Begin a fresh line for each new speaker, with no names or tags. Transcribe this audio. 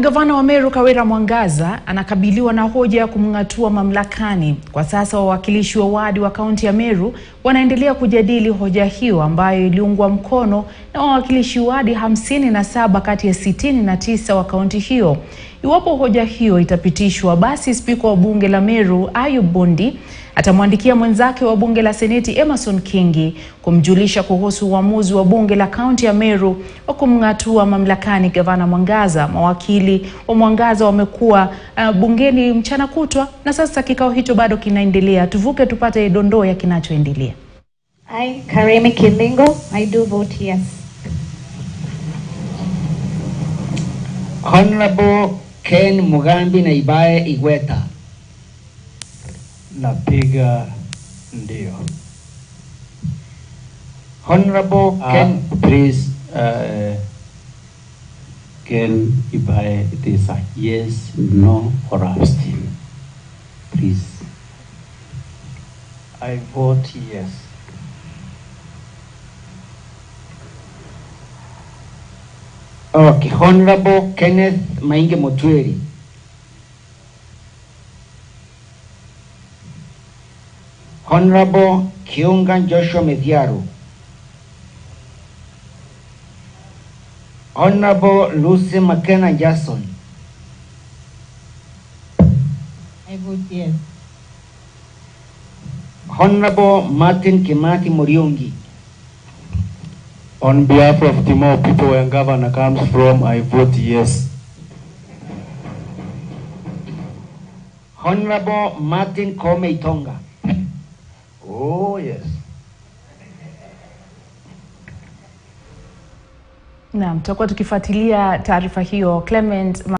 Gavana wa Meru Kawira Mwangaza anakabiliwa na hoja ya kumng'atua mamlakani. Kwa sasa wawakilishi wa wadi wa kaunti ya Meru wanaendelea kujadili hoja hiyo ambayo iliungwa mkono na wawakilishi wadi hamsini na saba kati ya sitini na tisa wa kaunti hiyo. Iwapo hoja hiyo itapitishwa, basi spika wa bunge la Meru Ayub Bundi atamwandikia mwenzake wa bunge la seneti Emerson Kingi kumjulisha kuhusu uamuzi wa bunge la kaunti ya Meru wa kumng'atua mamlakani gavana Mwangaza. Mawakili wa Mwangaza wamekuwa uh, bungeni mchana kutwa na sasa kikao hicho bado kinaendelea. Tuvuke tupate dondoo ya kinachoendelea.
I, Karemi Kilingo, I do vote yes.
Honorable Ken Mugambi na Ibae Igweta.
Napiga ndio.
Honorable
Uh,
Ken
please, uh, Ken Ibae, it is a yes, no, or abstain. Please. I vote yes.
Okay, Honorable Kenneth Mainge Motweri. Honorable Kiunga Joshua Medhiaru. Honorable Lucy McKenna Jackson.
I vote yes.
Honorable Martin Kimati Muriungi.
On behalf of the more people where governor comes from, I vote yes.
Honorable Martin Kome Itonga.
Oh, yes.
Naam, tutakuwa tukifuatilia taarifa hiyo Clement